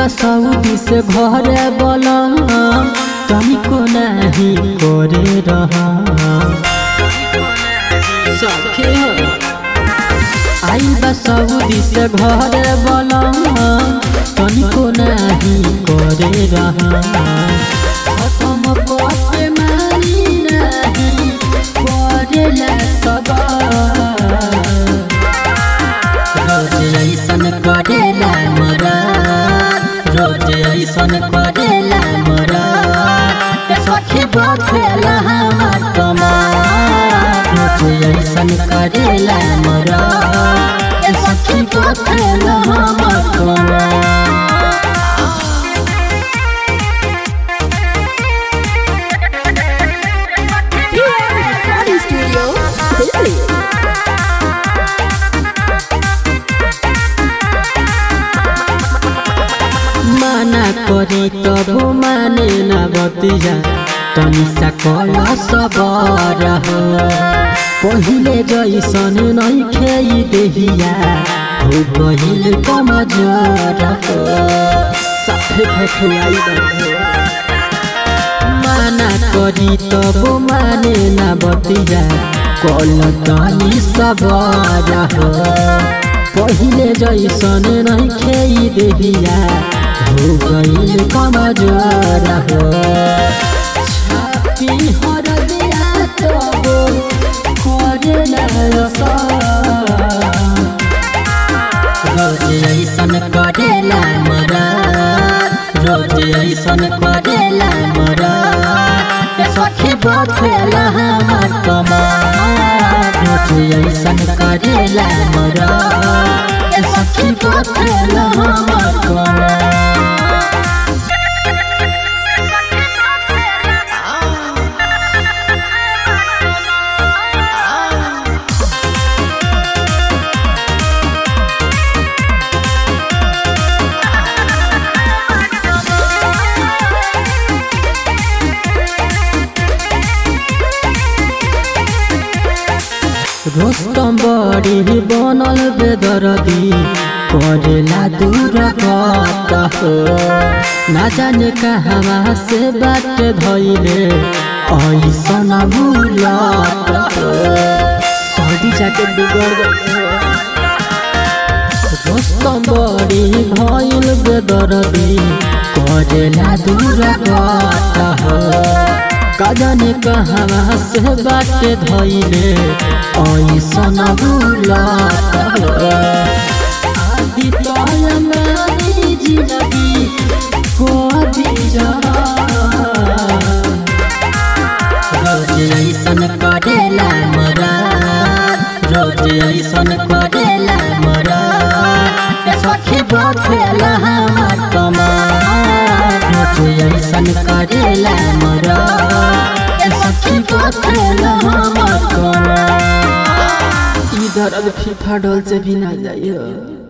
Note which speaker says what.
Speaker 1: बा सऊदी से घरे बलम तनिको नाही करे रहा सखी हो आई बा सऊदी से घरे बलम तनिको नाही करे रहा खत्म करके मानी नाही करेला सबा रोज ऐसन करेला मोरा रोज ऐसन करेला मोरा ए सखी बखेला हमार कमार रोज ऐसन करेला मोरा ए सखी बखेला हमार कमार
Speaker 2: PM Recording Studio, Delhi.
Speaker 1: माना करी तब माने न बतिया तनी सा कल सबर हो पहिले जैसन नहीं खेई देहिया हो गहिल कमजोर हो साफे खखुआई माना करी तब माने न बतिया कल तनी सबर हो पहिले जैसन नहीं खेई देहिया हो गइल कमजोर हो छापी हर दिया तबो करेला असर रोज ऐसन करेला मरा रोज ऐसन करेला मरा ए सखी बखेला हमार कमार रोज ऐसन करेला मरा ए सखी बखेला हमार कमार रोस्तम बड़ी बनल बेदरदी करेला दूर कत हो ना जाने कहवा से बात धैले ऐसन भूलत हो सर्दी जाके बिगड़ गए रोस्तम बड़ी भइल बेदरदी करेला दूर कत हो कजने कहवा से बात धैले ऐसन भूलत हो आदि तयमानी जिनगी कोदी जहा रोज ऐसन करेला मरा रोज ऐसन करेला मरा ए सखी बखेला हमार कमार रोज ऐसन करेला मरा ए सखी बखेला हमार कमार इधर अब फीफा डोल से भी ना जाइए